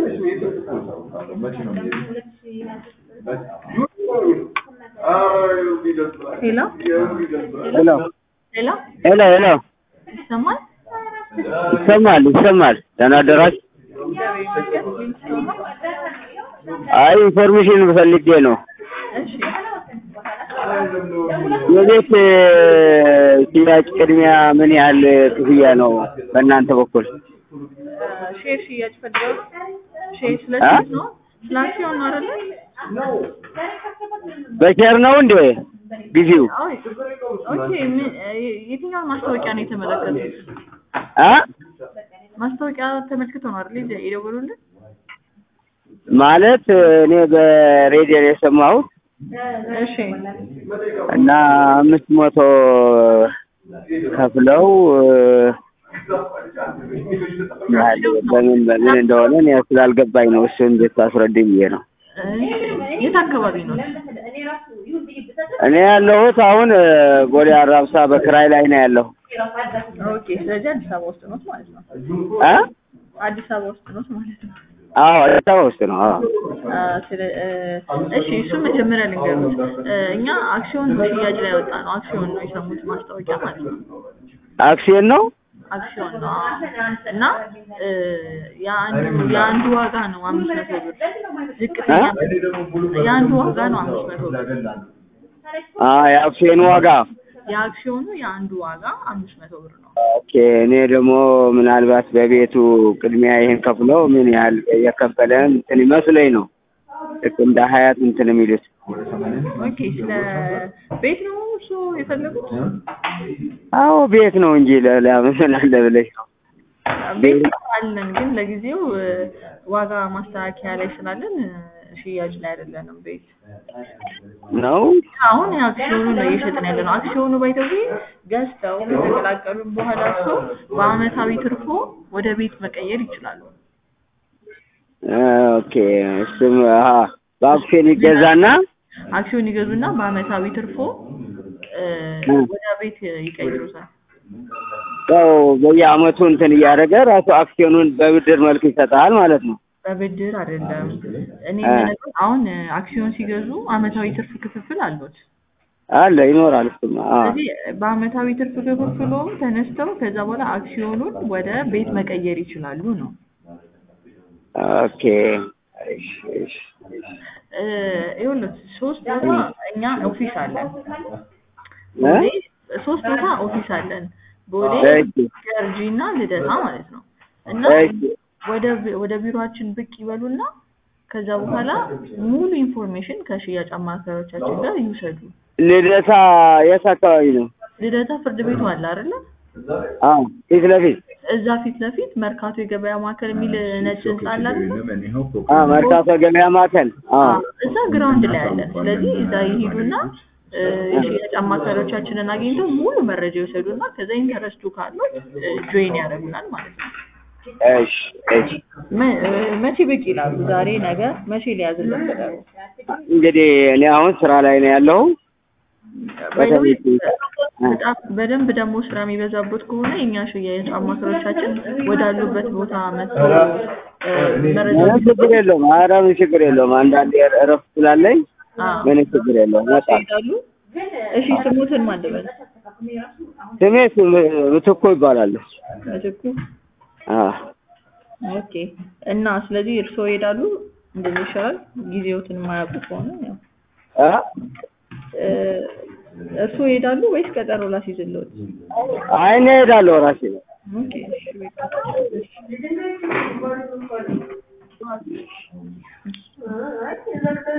ሄሎ ሄሎ ሄሎ ሄሎ ሄሎ ይሰማል? ይሰማል ይሰማል። ደህና አደራችሁ? አይ ኢንፎርሜሽን ፈልጌ ነው። እሺ የቤት ሽያጭ ቅድሚያ ምን ያህል ክፍያ ነው በእናንተ በኩል? ሼር ሽያጭ ፈልገው ነው? ሼር ስለ አ? ሼር ነው? ስለ አክሲዮን ነው አይደለ? በሼር ነው እንዴ ጊዜው? አይ ኦኬ። ምን- የትኛውን ማስታወቂያ ነው የተመለከቱት? አ ማስታወቂያ ተመልክተው ነው አይደል የደወሉልን? ማለት እኔ በሬዲዮ ነው የሰማሁት እሺ እና አምስት መቶ ከፍለው ያህል በምን በምን እንደሆነ እኔ ስላልገባኝ ነው። እሱ እንዴት ታስረድኝ ብዬ ነው። እሺ። የት አካባቢ ነው? እኔ ያለሁት አሁን ቦሌ አራብሳ በክራይ ላይ ነው ያለሁ። ኦኬ። ስለዚህ አዲስ አበባ ውስጥ ነው ማለት ነው። አ አዲስ አበባ ውስጥ ነው ማለት ነው። አዎ አዲስ አበባ ውስጥ ነው። አዎ አ፣ ስለ እ፣ እሺ እሱ መጀመሪያ ልንገሩት። እ፣ እኛ አክሲዮን ሽያጭ ላይ ወጣ ነው። አክሲዮን ነው የሰሙት ማስታወቂያ ማለት ነው። አክሲዮን ነው። አክሲዮን ነው አዎ። እና እ፣ የአንዱ የአንዱ ዋጋ ነው አምስት መቶ ብር ዝቅተኛ የአንዱ ዋጋ ነው አምስት መቶ ብር አ የአክሲዮን ዋጋ የአክሲዮኑ የአንዱ ዋጋ አምስት መቶ ብር ነው። ኦኬ። እኔ ደግሞ ምናልባት በቤቱ ቅድሚያ ይሄን ከፍለው ምን ያህል የከፈለ እንትን ይመስለኝ ነው ልክ እንደ ሀያት እንትን የሚሉት ኦኬ። ስለ ቤት ነው እሱ የፈለጉት? አዎ ቤት ነው እንጂ ሌላ ምን አለ ብለሽ ነው። ቤት አለን ግን ለጊዜው እ፣ ዋጋ ማስተካከያ ላይ ስላለን እ፣ ሽያጭ ላይ አይደለንም ቤት ነው አሁን የአክሲዮኑ ነው እየሸጥን ያለ ነው። አክሲዮኑ ባይተው ገዝተው ከተቀላቀሉም በኋላ እርሶ በአመታዊ ትርፎ ወደ ቤት መቀየር ይችላሉ። ኦኬ። እሱም አሀ በአክሲዮን ይገዛና አክሲዮን ይገዙና በአመታዊ ትርፎ እ፣ ወደ ቤት ይቀይሩታል። ያው በየአመቱ እንትን እያደረገ ራሱ አክሲዮኑን በብድር መልክ ይሰጣል ማለት ነው። በብድር አይደለም። እኔ አ። የምነግርህ አሁን እ፣ አክሲዮን ሲገዙ አመታዊ ትርፍ ክፍፍል አሉት። አለ ይኖራል። እሱማ አዎ ስለዚህ በአመታዊ ትርፍ ክፍፍሎም ተነስተው ከዛ በኋላ አክሲዮኑን ወደ ቤት መቀየር ይችላሉ ነው። ኦኬ። እሺ እሺ እ፣ ይኸውልህ ሶስት ቦታ እኛ ኦፊስ አለን። እ? ቦሌ ሶስት ቦታ ኦፊስ አለን። ቦሌ፣ እሺ ገርጂ እና ልደታ ማለት ነው። እና እሺ ወደ ቢ- ወደ ቢሮአችን ብቅ ይበሉና ከዛ በኋላ ሙሉ ኢንፎርሜሽን ከሽያጭ አማካሪዎቻችን ጋር ይውሰዱ። ልደታ የት አካባቢ ነው? ልደታ ፍርድ ቤቱ አለ አይደለ? አዎ ፊት ለፊት እዛ ፊት ለፊት መርካቶ የገበያ ማዕከል የሚል ነጭ ህንጻ አለ አይደለ? አ መርካቶ ገበያ ማዕከል አዎ አዎ፣ እዛ ግራውንድ ላይ አለን። ስለዚህ እዛ ይሄዱና እ፣ የሽያጭ አማካሪዎቻችንን አግኝተው ሙሉ መረጃ ይወሰዱና ከዛ ኢንተረስቱ ካለው ጆይን ያደርጉናል ማለት ነው። እሺ እሺ መ- እ፣ መቼ ብቅ ይላሉ? ዛሬ፣ ነገ መቼ ሊያዝልን ቀጠሮ? እንግዲህ እኔ አሁን ስራ ላይ ነው ያለሁ በደንብ በደንብ በጣም በደንብ ደግሞ ስራ የሚበዛበት ከሆነ የኛ ሽያጭ አማካሪዎቻችን ወዳሉበት ቦታ መጥቶ እ፣ መረጃ ምንም ችግር የለውም። ኧረ ምን ችግር የለውም። አንዳንዴ እረፍት ስላለኝ አዎ፣ ምንም ችግር የለውም። እመጣለሁ። ይሄዳሉ። እሺ ስሙትን ማን ልበል? ስሜ ስም- ምትኩ ይባላል። ምትኩ አዎ ኦኬ። እና ስለዚህ እርስዎ ይሄዳሉ፣ እንደዚህ ይሻላል። ጊዜዎትን የማያውቁ ከሆነ ያው አ እ፣ እርስዎ ይሄዳሉ ወይስ ቀጠሮ ላስይዝልዎት? አይ እኔ እሄዳለሁ ራሴ ኦኬ እሺ፣ በቃ እሺ።